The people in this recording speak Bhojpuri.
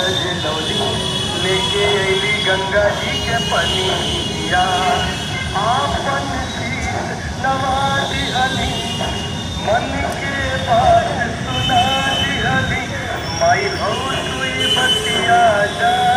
बजे लौली लेके अली गंगा जी के पनिया आपन शीश नवा दिहली मन के बात सुना दिहली माई हो तुई बतिया जा